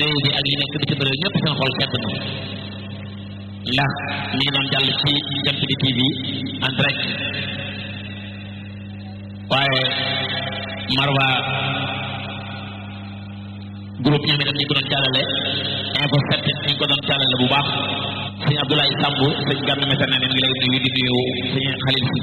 réew mi ak yi nekk bitim réew ñëpp seen xol sedd na ndax mi ngi doon jàll ci Jant bi TV en direct waaye Marwa groupe ñoom itam ñu ko doon jàllale info set ñu ko doon jàllale bu baax sëñ Abdoulaye Samb sëñ Gànn Mesere ne ngi lay nuyu di nuyu sëñ Xalil Si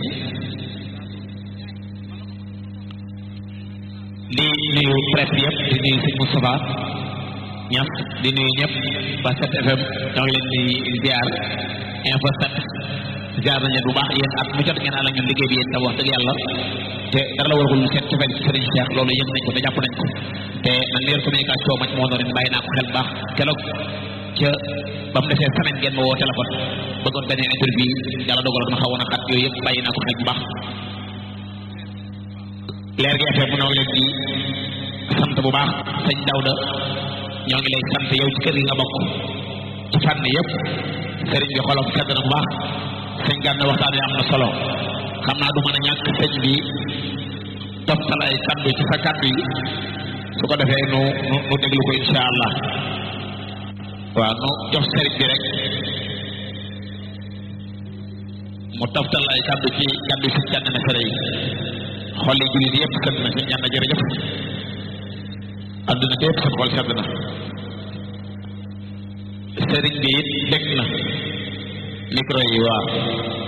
di nuyu presse yëpp di nuyu sëñ Moustapha Ñas di nuyu ñëpp ba 7FM ñoo ngi leen di ziar info set ziar nañu bu baax yéen ak mu jot ngeen àll ak ñun liggéey bi yéen tam wax dëgg yàlla te dara la waragul lu seet cofeel ci Serigne Cheikh loolu yëg nañ ko te jàpp nañ ko te man leer communication ma ci moo doon bàyyi naa ko xel baax keroog ca ba mu defee semaine ngeen ma woo téléphone bëggoon beneen interview yàlla dogaloon ma xawoon a xat yooyu yëpp bàyyi naa ko xel bu baax leer gi FM noo ngi leen di sant bu baax sëñ Dawda ñoo ngi lay sant yow ci kër gi nga bokk ci fànn yëpp sëriñ bi xolam sedd na bu baax sëñ Gana waxtaan wi am na solo xam naa du mën a ñàkk sëñ bi toftal ay kaddu ci sa kaddu yi su ko defee nu nu nu déglu ko insha allah waaw nu jox sëriñ bi rek mu toftal ay kaddu ci kaddu si Gana Mesere yi xol yi jullit yëpp sedd na sëñ Gana jërëjëf adduna bi yëpp seen xol sedd na sëriñ bi it dégg na micro yi waaw